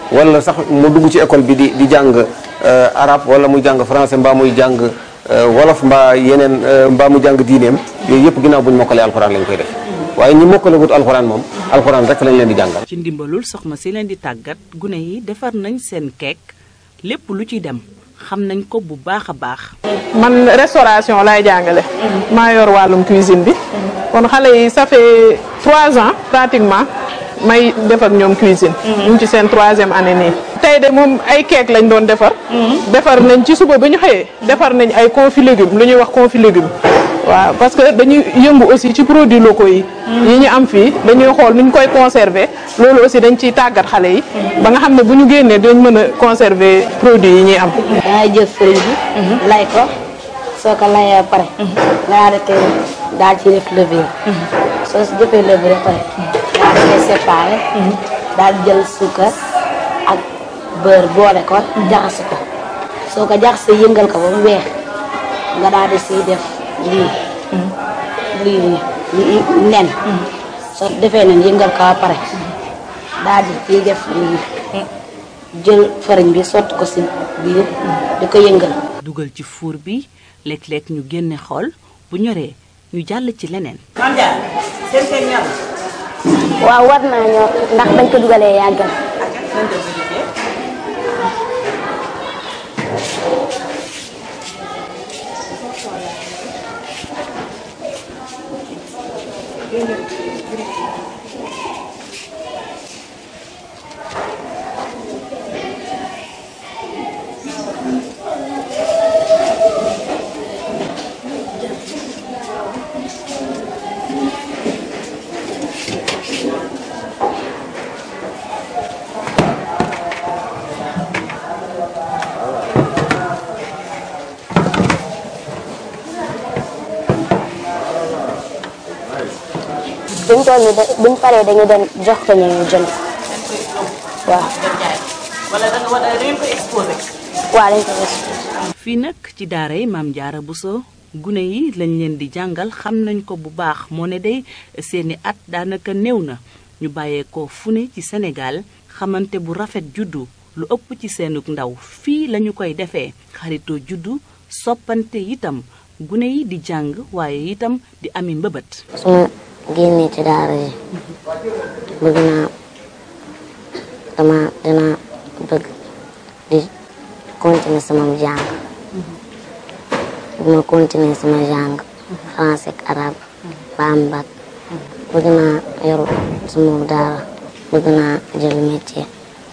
wala sax mu dugg ci école bi di di jàng arabe wala muy jàng français mbaa muy jàng wolof mbaa yeneen mbaa muy jàng diineem yooyu yëpp ginnaaw bu ñu mokkalee alxuraan lañ koy def waaye ñi mokkale wut alxuraan moom alxuraan rek lañ leen di jàngal. ci ndimbalul soxna si leen di tàggat gune yi defar nañ seen keek lépp lu ci dem xam nañ ko bu baax a baax. man restauration laay jàngale. maa yor wàllum cuisine bi. kon xale yi ça fait trois ans pratiquement may def ak ñoom cuisine. ñu ngi ci seen troisième année nii. tey de moom ay keek lañ doon defar. defar nañ ci suba ba ñu xëyee. defar nañ ay confit légumes lu ñuy wax confit légumes. waaw parce que dañuy yëngu aussi ci produits locaux yi. yi ñu am fii dañuy xool nu ñu koy conserver loolu aussi dañ ciy tàggat xale yi. ba nga xam ne bu ñu génnee dañ mën a conserver produits yi ñuy am. dangay jël fëriñ bi. lay ko soo ko layee pare. nga daal di koy daal ci def levure. soo si defee levure pare. daal di koy séparé. daal di jël suukar ak beurre boole ko jaxase ko soo ko jaxasee yëngal ko ba mu weex nga daal di siy def. lii lii lii nen soo defee nen yëngal ko ba pare daal di ciy def lii jël fariñ bi sotti ko si biir di ko yëngal dugal ci fuur bi léeg-léeg ñu génne xool bu ñoree ñu jàll ci leneen. waaw war naa ñoo ndax bañ ko dugalee yàggal buñ toll nii buñ paree dañu dem jox ko ñu jënd waaw. wala da nga war a dañ ko exposé. waaw dañ ko exposé. fii nag ci daara yi maam Jaara Buso gune yi lañ leen di jàngal xam nañ ko bu baax moo ne day seeni at daanaka néew na ñu bàyyeekoo fu ne ci Sénégal xamante bu rafet juddu lu ëpp ci seenug ndaw fii lañu koy defee xaritoo juddu soppante itam gune yi di jàng waaye itam di ami mbëbët. su ma génnee ci daara yi bëgg naa dama dina bëgg di continuer sama jàng bu ma continuer sama jàng français ak arabe ba am bac bëgg naa yor sama daara bëgg naa jël métier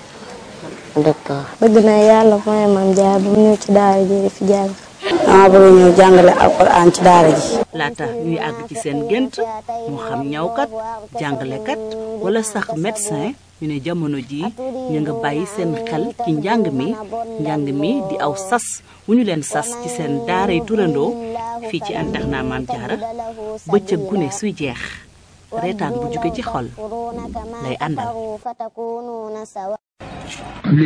docteur bëgg naa yàlla mooy maam jaar bu mu ñëw ci daara ji di fi jàng dama bëgg ñëw jàngale alxuraan ci daara ji laata ñuy àgg ci seen gént moo xam ñawkat jàngalekat wala sax médecin ñu ne jamono ji ñu nga bàyyi seen xel ci njàng mi njàng mi di aw sas wu ñu leen sas ci seen daaray turandoo fii ci internat Maam Jaara bëccëg gune suy jeex reetaan bu jóge ci xol lay àndal